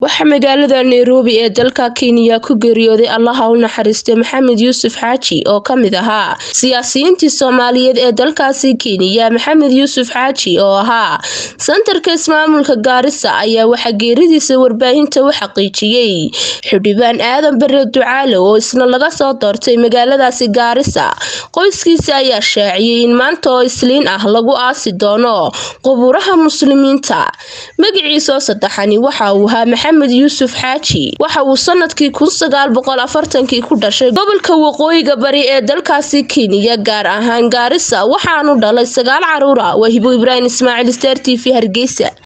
waxaa magaalada nairobi ee dalka kenya ku geeriyooday allaha u naxariistay maxamed yuusuf xaaji oo kamid ahaa siyaasiyiintii soomaaliyeed ee dalkaasi kenya maxamed yuusuf xaaji oo ahaa santarka ismaamulka gaarisa ayaa waxaa geeridiisa warbaahinta u xaqiijiyey xildhibaan aadan bare ducaale oo isna laga soo doortay magaaladaasi gaarisa qoyskiisa ayaa shaaciyey in maanta oo isliin ah lagu aasi doono qubuuraha muslimiinta magaciisoo saddexani waxa uu ahaa maxamed yuusuf xaaji waxa uu sanadkii kii ku dhashay gobolka waqooyiga bari ee dalkaasi kenya gaar ahaan gaarisa waxaanu dhalay sagaal caruura waa hibo ibraahim ismaaciil star t v hargeysa